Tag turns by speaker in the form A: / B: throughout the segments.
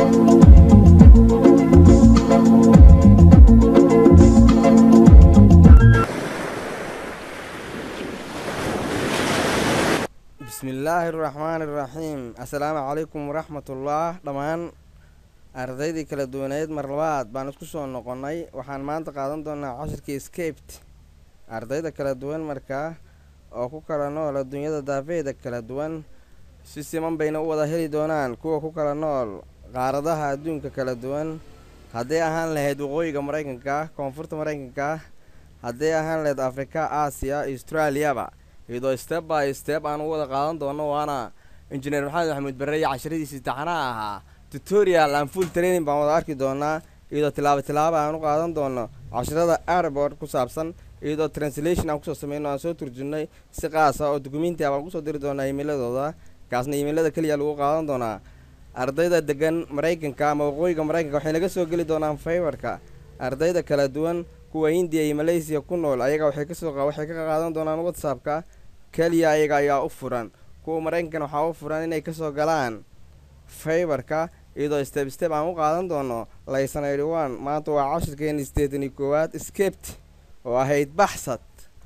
A: bismillaahi araxmaani iraxiim assalaamu calaykum waraxmatullah dhammaan ardaydii kala duwaneed mar labaad baan isku soo noqonnay waxaan maanta qaadan doonaa cashirkii scapt ardayda kala duwan markaa oo ku kala nool adduunyada daafeeda kala duwan si siman bayna u wada heli doonaan kuwa ku kala nool qaaradaha adduunka kala duwan hadday ahaan lahayd waqooyiga maraykanka koonfurta maraykanka hadday ahaan lahayd afrika aasiya austraaliyaba iyadoo step by step aan u wada qaadan doono waana injineer maxamed maxamuud barre iyo casharadiisii taxanaha ahaa tutorial aan full training baan wada arki doonaa iyadoo tilaabo tilaaba aan u qaadan doono casharada airboard ku saabsan iyadoo translation aan kusoo sameyno aan soo turjunnay si qaasa oo dukumenti a baan kusoo diri doonaa iimeiladooda kaasna iimeilada keliya lagu qaadan doonaa ardayda degan maraykanka ama waqooyiga maraykanka waxay naga soo geli doonaan faybarka ardayda kala duwan kuwa hindiya iyo malaysiya ku nool ayaga waxay kasoo waxay ka qaadan doonaan whatsappka keliya ayaga ayaa u furan kuwa maraykankan waxaa u furan inay kasoo galaan faybarka iyadoo step step aan u qaadan doono laysan eighty one maanta waa cashirkeeni sideetan iyo koowaad scapt oo ahayd baxsad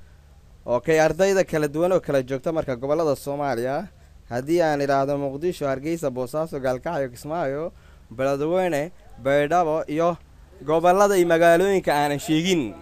A: oo kay ardayda kala duwan oo kala joogta marka gobollada soomaaliya haddii aan idhaahdo muqdisho hargeysa boosaaso gaalkacyo kismaayo beledweyne baydhabo iyo gobollada iyo magaalooyinka aanan sheegin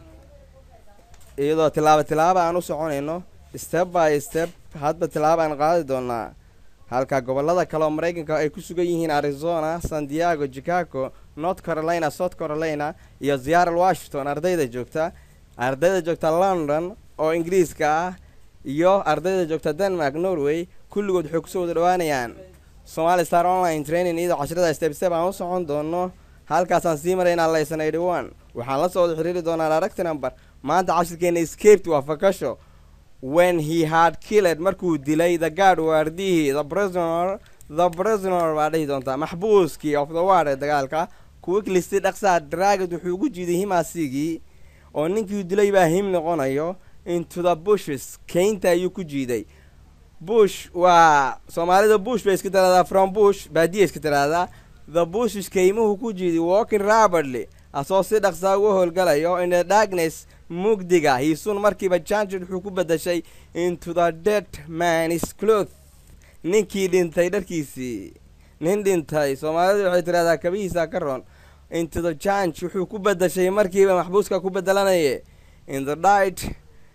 A: iyadoo tilaabo tilaabo aan u soconayno step by step hadba tilaabo aan qaadi doonaa halka gobollada kale oo maraykanka ay ku sugan yihiin arizona san diego chicago north carolina south carolina iyo seattle washington ardayda joogta ardayda joogta london oo ingiriiska ah iyo ardayda joogta denmark norway kulligood waxay kusoo wada dhawaanayaan somali star online training iyadoo cashirada step step aan u socon doono halkaasaan sii maraynaa laysan eighty one waxaan la soo wada xiriiri doonaa direct number maanta cashirkeena scapt waa fakasho when he had killed markuu dilay the guard waardihii the prisoner the prisoner baa dhihi doontaa maxbuuskii of the ward ee dagaalka quicklisty dhaqsaa dragad wuxuu ugu jiiday himaasigii oo ninkii dilay baa him noqonayo into the bushes keynta ayuu ku jiiday bush waa soomaalida bush bay iska tiraahdaa from bush baadiya iska tiraahdaa the bushes keymuhu ku jiiday walking rapidly asoo si dhaqsaa uga howlgalayo in the darkness mugdiga hiisun markiiba janjid wuxuu ku bedashay into the dead manis cloth ninkii dhintay dharkiisii nin dhintay soomaalidu waxay tidhahdaa kabihiisa ka ron into the janj wuxuu ku bedashay markiiba maxbuuska ku bedelanaye in the dight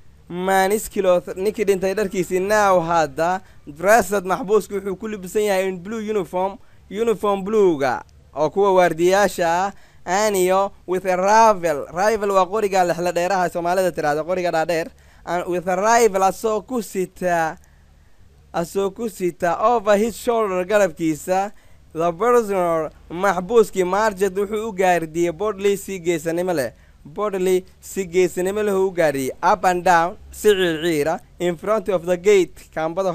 A: manis cloth ninkii dhintay dharkiisii now hadda dressed maxbuuska wuxuu ku libisan yahay in blue uniform uniform bluega oo kuwa waardiyayaasha ah aniyo with a rival rival waa qoriga lexla dheeraha soomaalida tiraahda qoriga dhaadheer with a rival asoo ku sita asoo ku sita over his shoulder garabkiisa the prisoner maxbuuskii marjet wuxuu u gaardiyey bodley si geesanimo leh bodley si geesanimo leh u gaariyey up and down si ciirciira in front of the gate kaambada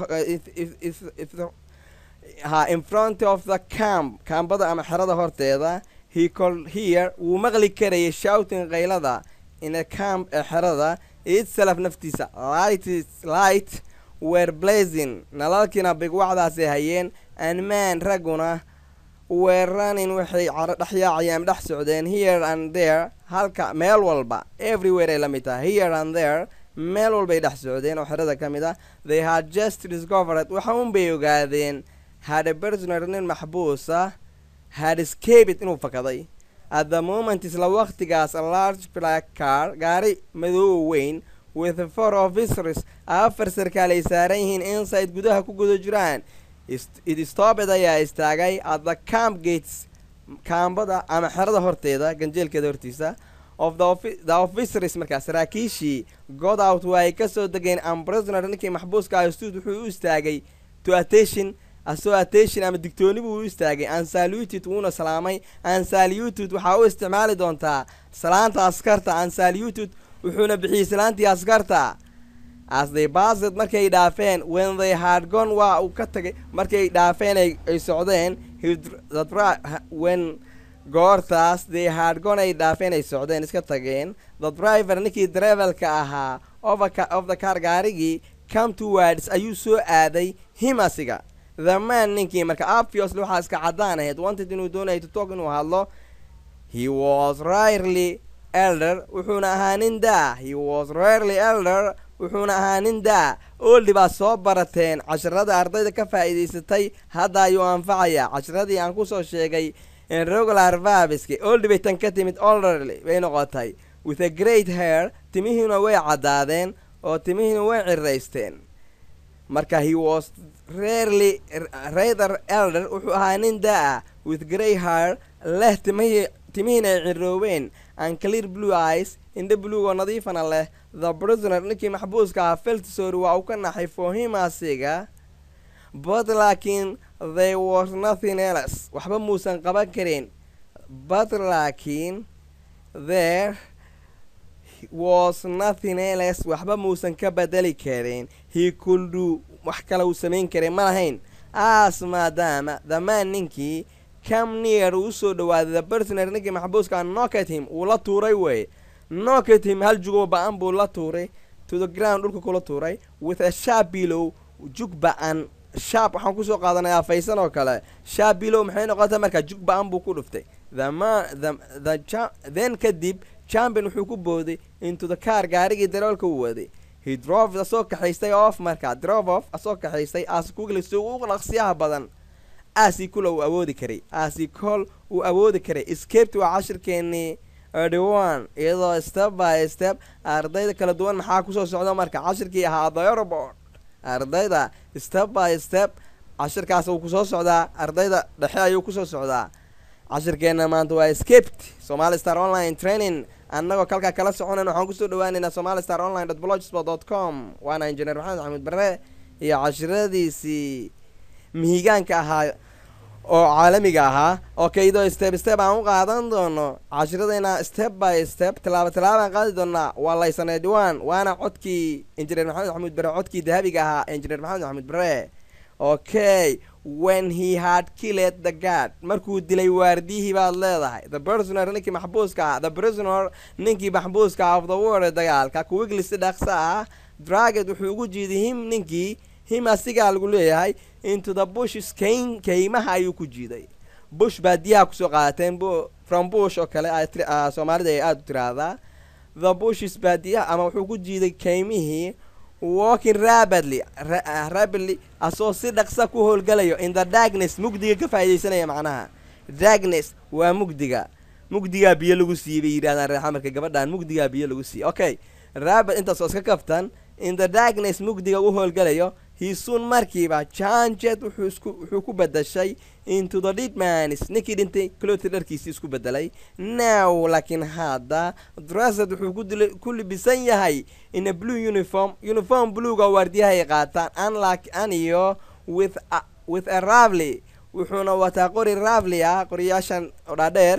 A: ha in front of the camp kaambada ama xerada horteeda he cold here wuu maqli karayay shouting kaylada in a camp ee xerada itself naftiisa light light were blazing nalalkiina bigwacdaasay hayeen and man ragguna were running waxay dhexyaacayaan dhex socdeen here and there halka meel walba everywhere ay la mid tahay here and there meel walbay dhex socdeen oo xerada ka mid ah they had just discovered waxa unbay ogaadeen had a prisoner nin maxbuusa had escaped inuu fakaday at the moment isla waqtigaas a large black car gaari madoow weyn with four officers afar sarkaal ay saaran yihiin inside gudaha ku guda jiraan it stopped ayaa istaagay at the camp gates kaambada ama xerada horteeda ganjeelkeeda hortiisa of the officers markaas saraakiishii god out waa ay ka soo degeen amprisoner ninkii maxbuuska ah stuud wuxuu u istaagay to attention asoo attention ama digtooni buu u istaagay ansaluted wuuna salaamay ansaluted waxaa u isticmaali doontaa salaanta askarta ansaluted wuxuuna bixiyey salaantii askarta as they based markay dhaafeen when they had gone waa uu ka tagay markay dhaafeen ay socdeen when goortaas they had gone ay dhaafeen ay socdeen iska tageen the driver ninkii drivelka ahaa of the car gaarigii come towards ayuu soo aaday him asiga the man ninkii marka obviously waxaa iska caddaan ahayd wanted inuu doonaya to talk inuu hadlo he was rarely elder wuxuuna ahaa nin daa he was rarely elder wuxuuna ahaa nin daa oldi baad soo barateen casharada ardayda ka faa'iidaysatay hadda ayuu anfacayaa casharadii aan kusoo sheegay regular vabiski oldi bay tan ka timid olderly bay noqotay with a great hair timihiina way caddaadeen oo timihiina way ciraysteen marka he was rarely rather elder wuxuu ahaa nin daa with grey hair leh timihii timihiina ay ciroobeen and clear blue eyes indha buluug oo nadiifana leh the prisoner ninkii maxbuuska ah feltisori waa uu ka naxay fohimasiga but laakiin there was nothing else waxba muusan qaban karin but laakiin there was nothing else waxba muusan ka bedeli karin he could do wax kale uu samayn karin ma lahayn as maadaama damaan ninkii cam near uu usoo dhawaaday the prisoner ninkii maxbuuska nocket him uu la tuuray wey nocket him hal jugoo ba-an buu la tuuray to the ground dhulka kula tuuray with a sharp below jug ba-an sharp waxaan kusoo qaadanayaa faysan oo kale sharp below maxay noqotay markaa jug ba-an buu ku dhuftay the man the the then kadib champion wuxuu ku booday into the car gaarigii daroolka uu waday he drove asoo kaxaystay off markaa drove off asoo kaxaystay as kuglis ugu dhaqsiyaha badan aasi kula uu awoodi karay aasi col uu awoodi karay escaped waa cashirkeenii edwan iyadoo step by step ardayda kala duwan maxaa kusoo socda marka cashirkii ahaa therobord ardayda step by step cashirkaas uu kusoo socdaa ardayda dhexe ayuu kusoo socdaa cashirkeena maanta waa escaped somali star online training annagoo kalkaa kala soconayn waxaan kusoo dhawaaneynaa somali star online dot blogspot dot com waana injineer maxamed axmed bare iyo cashiradiisii mihigaanka ahaa oo caalamiga ahaa oo kaydoo step step aan u qaadan doono cashiradayna step by step tallaabo tallaabaan qaadi doonaa waa laysanee dhiwaan waana codkii injineer maxamed axmed bare codkii dahabiga ahaa injineer maxamed axmed bare okay when he had killed the guard markuu dilay waardiyihii baad leedahay the prisoner ninkii maxbuuska ah the prisoner ninkii maxbuuska of the world dagaalka kuwiglisi dhaqsa ah draget wuxuu ugu jiiday him ninkii him asigaa lagu leeyahay into the bushes kayn kaymaha ayuu ku jiiday bush baadiyaha kusoo qaadateen from bush oo kale soomaalida ay aada u tiraahdaa the bushes baadiyaha ama wuxuu ku jiiday kaymihii walking rapidly rapidly asoo si dhaqsa ku howlgalayo in the darkness mugdiga ka faaidaysanaya macnaha darkness waa mugdiga mugdigaa biyo lagu siiyey bay yidhahdaan reexamarka gabadhan mugdigaa biyo lagu siiyey okay rapid intaasoo iska kaftan in the darkness mugdiga u howlgalayo hiisuun markiiba janjet wuxuu isku wuxuu ku bedashay into the didmanis ninkii dhintay cloti dharkiisii isku bedelay now laakiin hadda drasad wuxuu ku dila ku libisan yahay in a blue uniform uniform bluega waardiyahay qaataan unlike aniyo with a, with a ravly wuxuuna wataa qori ravly ah qoriyaashan dhaadheer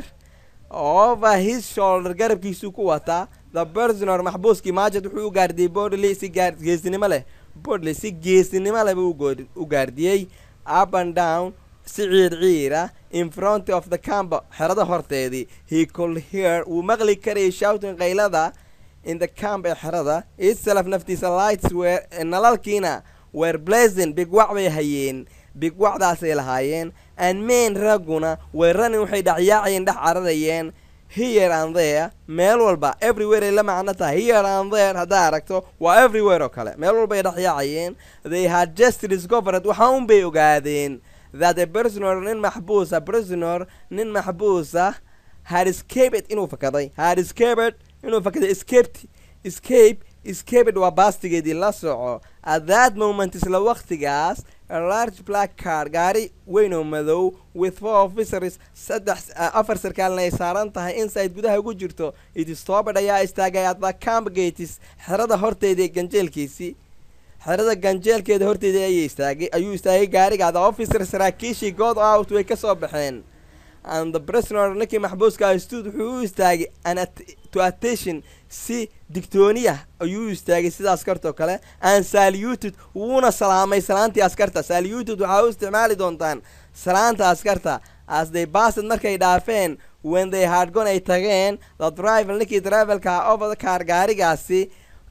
A: over his shoulder garabkiisuu ku wataa the personor maxbuuskii maajad wuxuu u gaardiyey bodley si gaar geesinimo leh bodley si geesinimo leh buu u gaardiyey up and down si ciir ciira in front of the camp xerada horteedii he could hear wuu maqli karayay shouting qaylada in the camp ee xerada itself naftiisa lights were nalalkiina were blazing bigwac bay hayeen bigwacdaasay lahaayeen and main ragguna weeranin waxay dhacyaacayeen dhex cararayeen here and there meel walba everywhere ay la macno tahay here and there haddaa aragto waa everywhere oo kale meel walba ay dhexyaacayeen they had just discovered waxa un bay ogaadeen that a prisoner nin maxbuusa prisoner nin maxbuusa had escaped inuu fakaday had escaped inuu fakaday escaped escape escaped waa baastigeedii la soco at that moment isla waqtigaas a large black car gaari weyn oo madow with four officers saddex afar sarkaalna ay saaran tahay inside gudaha ugu jirto idistobad ayaa istaagay at the camp gates xerada horteedii ganjeelkiisii xerada ganjeelkeeda horteedii ayay istaagay ayuu istaagay gaariga the officer saraakiishii god out way ka soo baxeen and the prisoner ninkii maxbuuska stud wuxuu u istaagay an to attention si digtooniya ayuu u istaagay sida askartoo kale and saluted wuuna salaamay salaantii askarta saluted waxaa u isticmaali doontaan salaanta askarta as they baased markay dhaafeen when they had gone ay tageen the driver ninkii drivelka over the car gaarigaasi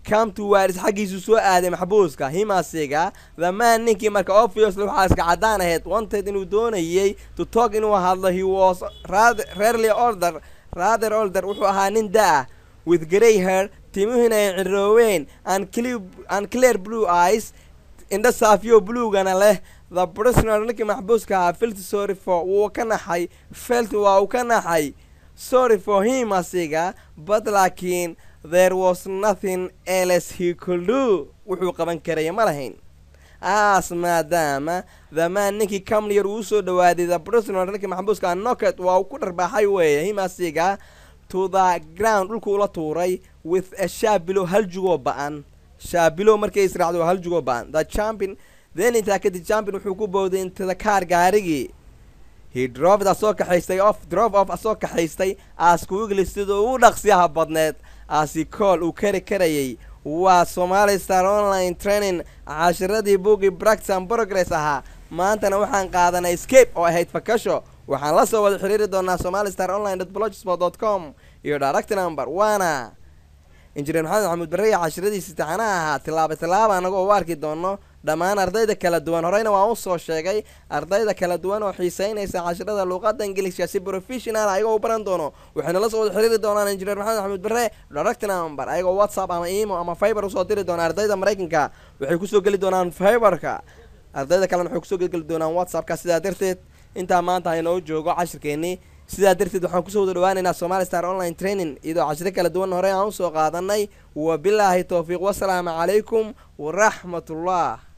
A: come to waris xaggiisu soo aaday maxbuuska himasiga the man ninkii marka obviously waxaa iska caddaan ahayd wanted inuu doonayay to talk inuu hadlo he was rather rarely older rather older wuxuu ahaa nin da-ah with grey hair timuhina ay cirooween and clear and clear blue eyes indha saafiyo bluegana leh the prisoner ninkii maxbuuska ahaa felt sorry for wuu ka naxay felt waa uu ka naxay sorry for him asiga but laakiin there was nothing else he could do wuxuu qaban karaya ma lahayn aas maadaama the man ninkii camlier uu soo dhawaaday the prisoner ninkii maxbuuska nocket waa uu ku dharbaaxay weeye him asiga to the ground dhulku ula tuuray with a shaabilo hal jugoo ba-an shaabilo markay israacdo waa hal jugoo ba-an the champion then intaa kadib champion wuxuu ku bowday into the car gaarigii he droved asoo kaxaystay off drove off asoo kaxaystay as kuigli sida ugu dhaqsiyaha badneed asi cool uu kari karayay waa somali star online training cashiradii buugii practice and progress ahaa maantana waxaan qaadanay scape oo ahayd fakasho waxaan la soo wada xiriiri doonaa somali star online blogspot dot com iyo direct number waana injineer maxamed maxamuud barreya cashiradiisi taxanaha ahaa tilaaba tilaaba anagoo u arki doono dhammaan ardayda kala duwan horeyna waan u soo sheegay ardayda kala duwan oo xiiseynaysa cashirada luuqadda ingiliishka si professional ayagoo u baran doono waxayna la soo wada xiriiri doonaan injineer maxamed maxamuud barre direct number ayagoo whatsapp ama emo ama fiber usoo diri doona ardayda maraykanka waxay kusoo geli doonaan fiberka ardayda kalena waxay kusoo geli doonaan whatsappka sidaa darteed intaa maanta haynoo joogo cashirkeennii sidaa darteed waxaan kusoo wada dhawaaneynaa somali star online training iyadoo cashiro kala duwan horey aan usoo qaadanay wabilaahi towfiiq wasalaamu calaykum waraxmatullah